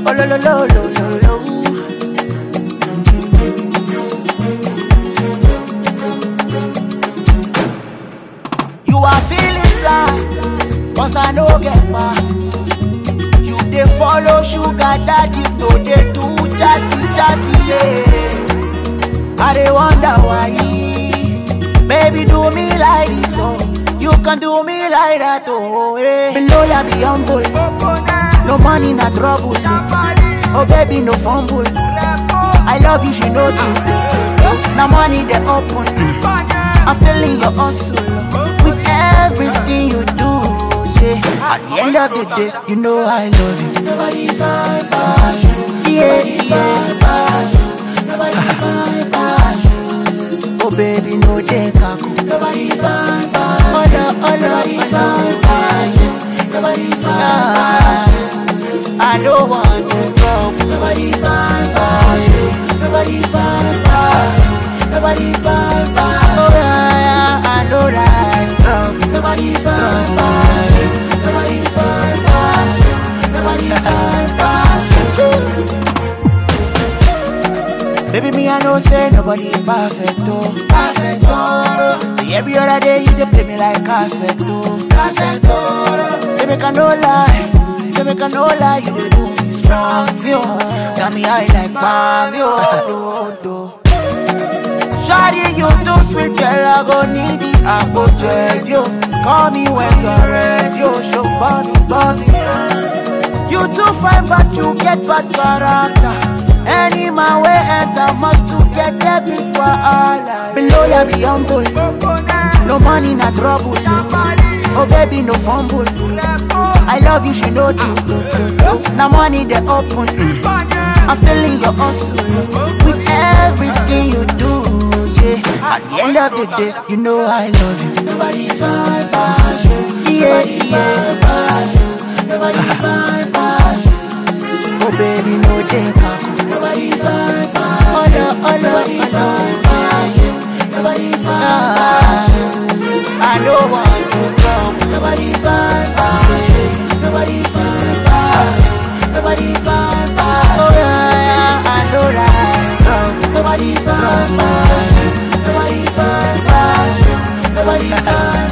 Oh lo lo lo lo lo lo. You are feeling fly, cause I no get back. You dey follow sugar daddies, no dey do chatty chatty, yeah. I dey wonder why, baby do me like this, oh. You can do me like that, oh, yeah. Below ya be humble, no money na trouble. Oh baby no fumble, I love you, she know you. Now money they open, I'm feeling your hustle with everything you do. Yeah. At the end of the day, you know I love you. Nobody find passion. Yeah, yeah. Nobody find passion. Oh baby, no dey kaku. Nobody find passion. Oh no, oh no, nobody find passion. Nobody find passion. I don't want to trouble. Nobody find passion. Nobody find passion. Nobody find passion. Oh yeah, yeah, I know that trouble. Nobody find passion. Nobody find passion. Nobody find passion. Baby, me I know say nobody perfect oh, perfect oh. See every other day you dey play me like cassette oh, cassette oh. Say make I no lie, say make I no lie, you dey do me strong, see oh. Got me high like palm, yo, do, do. Shawty, you too sweet, girl, I go need it, I go check you. Call me when you're ready, yo, show body, body. You too fine, but you get bad character. Any man way enter must to get debit for all. Below ya be humble, no money, na trouble. Oh baby, no fumble. I love you, she know you. Now money they open. I'm feeling your hustle with everything you do. Yeah. At the end of the day, you know I love you. Nobody find passion. Yeah, yeah. Passion. Nobody find passion. Oh baby, no day kaku. Nobody find passion. Oh no, oh no, nobody find passion. Nobody find passion. I don't want to trouble. Nobody find passion. Nobody find passion. Nobody find passion. Oh yeah, yeah, I know that trouble. Nobody find passion. Nobody find passion. Nobody find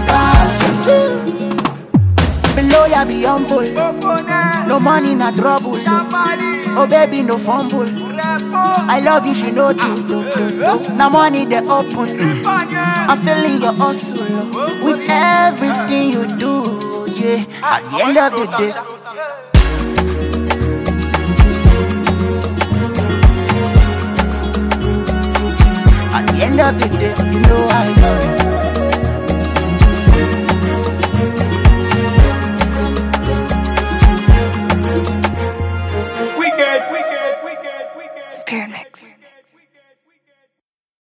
passion. Below ya be humble. No money, na trouble. Oh baby, no fumble. I love you, she know you. Now money they open. I'm feeling your hustle with everything you do. Yeah. At the end of the day. At the end of the day, you know I love you.